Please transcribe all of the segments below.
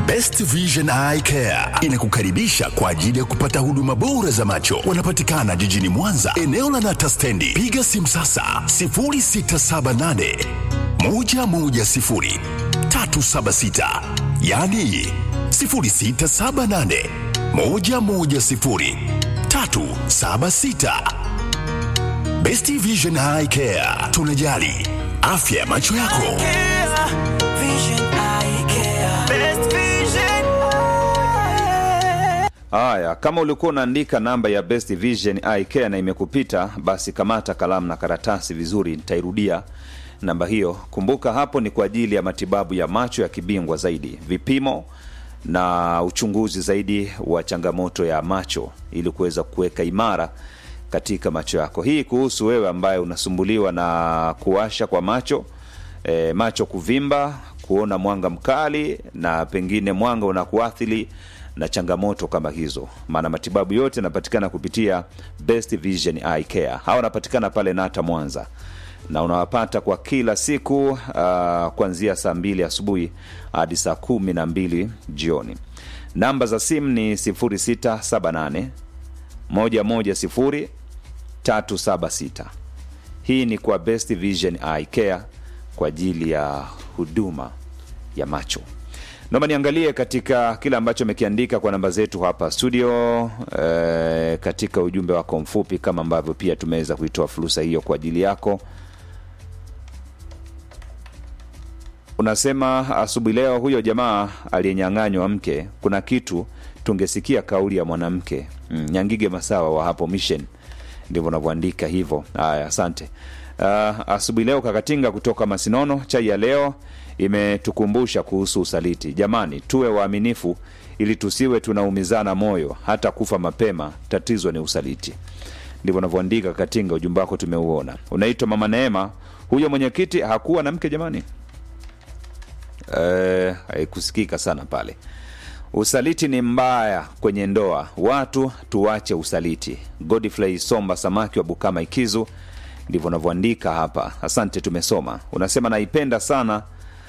Best Vision Eye Care inakukaribisha kwa ajili ya kupata huduma bora za macho. Wanapatikana jijini Mwanza, eneo la Nata Stendi. Piga simu sasa 0678 110 376, yani 0678 110 376. Best Vision Eye Care, tunajali afya ya macho yako. Haya, kama ulikuwa unaandika namba ya Best Vision Eye Care na imekupita, basi kamata kalamu na karatasi vizuri, nitairudia namba hiyo. Kumbuka hapo ni kwa ajili ya matibabu ya macho ya kibingwa zaidi, vipimo na uchunguzi zaidi wa changamoto ya macho ili kuweza kuweka imara katika macho yako. Hii kuhusu wewe ambaye unasumbuliwa na kuwasha kwa macho e, macho kuvimba, kuona mwanga mkali na pengine mwanga unakuathiri na changamoto kama hizo, maana matibabu yote yanapatikana kupitia Best Vision Eye Care. Hawa wanapatikana pale Nata Mwanza, na unawapata kwa kila siku uh, kuanzia saa mbili asubuhi hadi saa kumi na mbili jioni. Namba za simu ni 0678 110 376. Hii ni kwa Best Vision Eye Care kwa ajili ya huduma ya macho. Naomba niangalie katika kile ambacho amekiandika kwa namba zetu hapa studio e, katika ujumbe wako mfupi, kama ambavyo pia tumeweza kuitoa fursa hiyo kwa ajili yako. Unasema asubuhi leo, huyo jamaa aliyenyang'anywa mke, kuna kitu tungesikia kauli ya mwanamke. Mm, Nyangige Masawa wa hapo Mission, ndivyo unavyoandika hivyo. Haya, asante. Uh, asubuhi leo Kakatinga kutoka Masinono, chai ya leo imetukumbusha kuhusu usaliti. Jamani, tuwe waaminifu ili tusiwe tunaumizana moyo hata kufa mapema. Tatizo ni usaliti. Ndivyo unavyoandika Katinga, ujumbe wako tumeuona. Unaitwa Mama Neema, huyo mwenyekiti hakuwa na mke jamani? Eh, haikusikika sana pale. Usaliti ni mbaya kwenye ndoa, watu tuache usaliti. Godfrey Somba Samaki wa Bukama Ikizu, ndivyo unavyoandika hapa. Asante, tumesoma. Unasema naipenda sana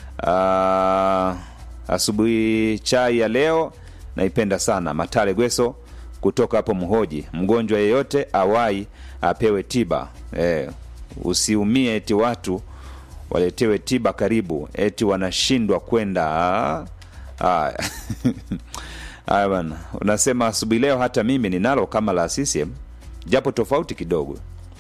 Ah, asubuhi chai ya leo naipenda sana. Matale Gweso kutoka hapo Mhoji, mgonjwa yeyote awai apewe tiba eh, usiumie eti watu waletewe tiba karibu eti wanashindwa kwenda. Ah, Haya haya bana, unasema asubuhi leo hata mimi ninalo kama la CCM japo tofauti kidogo.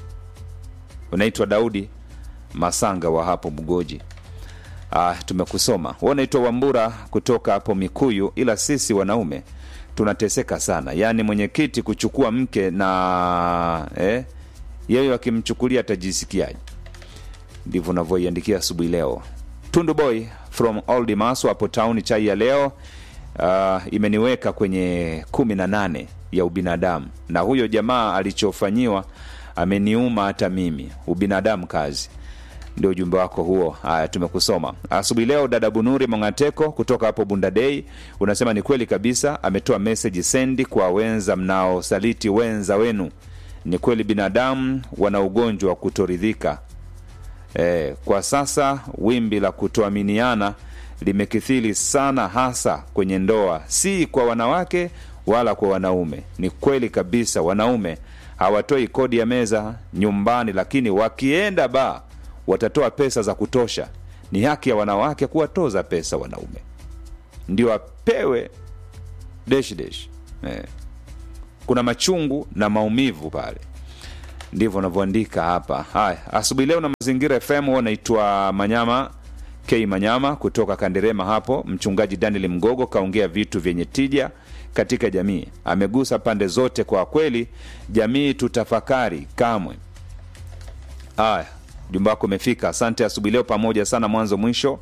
Unaitwa Daudi Masanga wa hapo Mgoji. Ah, tumekusoma. Wewe unaitwa Wambura kutoka hapo Mikuyu, ila sisi wanaume tunateseka sana. Yaani mwenyekiti kuchukua mke na eh, yeye akimchukulia atajisikiaje? Ndivyo unavyoiandikia asubuhi leo. Tundu Boy from Old Maso hapo town, chai ya leo ah, imeniweka kwenye kumi na nane ya ubinadamu, na huyo jamaa alichofanyiwa ameniuma hata mimi. Ubinadamu kazi ndio ujumbe wako huo. Haya, tumekusoma asubuhi leo. Dada Bunuri Mongateko kutoka hapo Bundadei unasema ni kweli kabisa, ametoa meseji sendi kwa wenza mnaosaliti wenza wenu. Ni kweli binadamu wana ugonjwa wa kutoridhika. E, kwa sasa wimbi la kutoaminiana limekithiri sana, hasa kwenye ndoa, si kwa wanawake wala kwa wanaume. Ni kweli kabisa, wanaume hawatoi kodi ya meza nyumbani, lakini wakienda baa watatoa pesa za kutosha. Ni haki ya wanawake kuwatoza pesa wanaume, ndio apewe desh desh. Eh, kuna machungu na maumivu pale, ndivyo wanavyoandika hapa. Haya, asubuhi leo na Mazingira FM huo naitwa Manyama K Manyama kutoka Kanderema hapo. Mchungaji Daniel Mgogo kaongea vitu vyenye tija katika jamii, amegusa pande zote. Kwa kweli, jamii tutafakari kamwe. Haya, ujumbe wako umefika. Asante asubuhi leo, pamoja sana mwanzo mwisho.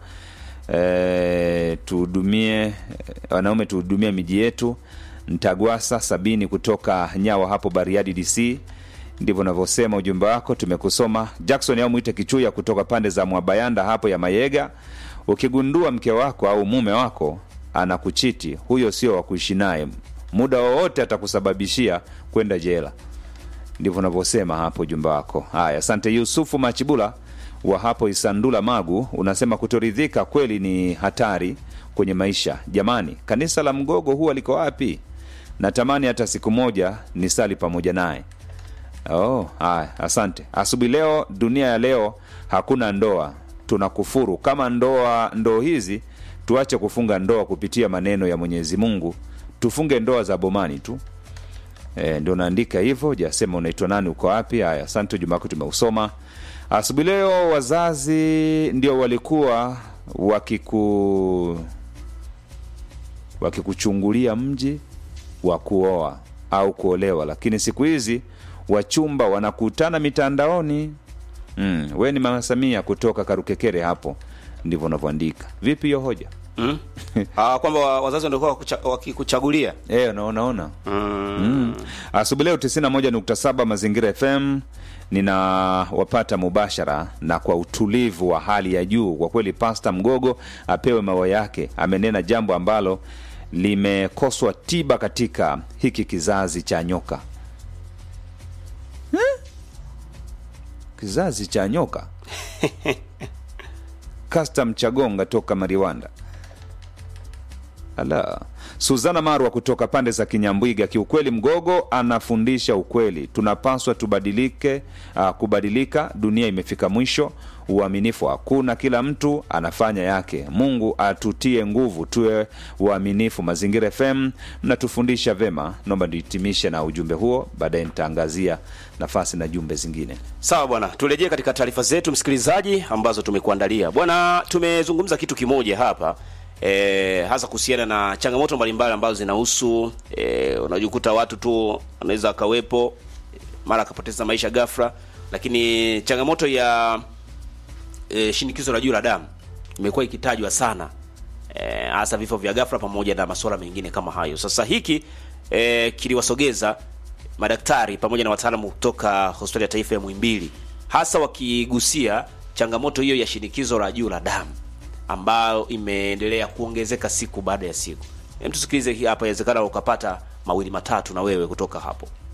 E, tuhudumie wanaume, tuhudumie miji yetu. Ntagwasa sabini kutoka Nyawa hapo Bariadi DC, ndivyo unavyosema ujumbe wako, tumekusoma. Jackson au mwite Kichuya kutoka pande za Mwabayanda hapo ya Mayega, ukigundua mke wako au mume wako anakuchiti, huyo sio wa kuishi naye, muda wowote atakusababishia kwenda jela ndivyo unavyosema hapo ujumbe wako. Haya, asante. Yusufu Machibula wa hapo Isandula Magu unasema kutoridhika kweli ni hatari kwenye maisha jamani kanisa la mgogo huwa liko wapi natamani hata siku moja nisali pamoja naye oh, haya asante asubuhi leo dunia ya leo hakuna ndoa tunakufuru kama ndoa ndoo hizi tuache kufunga ndoa kupitia maneno ya mwenyezi mungu tufunge ndoa za bomani tu e, ndio naandika hivyo jasema unaitwa nani uko wapi haya asante ujuma wako tumeusoma asubuhi leo wazazi ndio walikuwa wakiku wakikuchungulia mji wa kuoa au kuolewa lakini siku hizi wachumba wanakutana mitandaoni mm, we ni mama samia kutoka karukekere hapo ndivyo unavyoandika vipi hiyo hoja mm? ah, kwamba wa- wazazi wanakuwa wakucha- wakikuchagulia e, unaona mm. mm. asubuhi leo 91.7 mazingira fm ninawapata mubashara na kwa utulivu wa hali ya juu kwa kweli pasta mgogo apewe maua yake amenena jambo ambalo limekoswa tiba katika hiki kizazi cha nyoka Eh? kizazi cha nyoka custom chagonga toka mariwanda ala suzana marwa kutoka pande za kinyambwiga kiukweli mgogo anafundisha ukweli tunapaswa tubadilike uh, kubadilika dunia imefika mwisho uaminifu hakuna kila mtu anafanya yake mungu atutie nguvu tuwe uaminifu mazingira fm mnatufundisha vema naomba nihitimishe na ujumbe huo baadaye nitaangazia nafasi na jumbe zingine sawa bwana turejee katika taarifa zetu msikilizaji ambazo tumekuandalia bwana tumezungumza kitu kimoja hapa e, hasa kuhusiana na changamoto mbalimbali ambazo zinahusu e, unajikuta watu tu wanaweza akawepo mara akapoteza maisha ghafla lakini changamoto ya e, shinikizo la juu la damu imekuwa ikitajwa sana eh, hasa vifo vya ghafla pamoja na masuala mengine kama hayo sasa hiki e, kiliwasogeza madaktari pamoja na wataalamu kutoka hospitali ya taifa ya mwimbili hasa wakigusia changamoto hiyo ya shinikizo la juu la damu ambayo imeendelea kuongezeka siku baada ya siku Hem, tusikilize hii hapa inawezekana ukapata mawili matatu na wewe kutoka hapo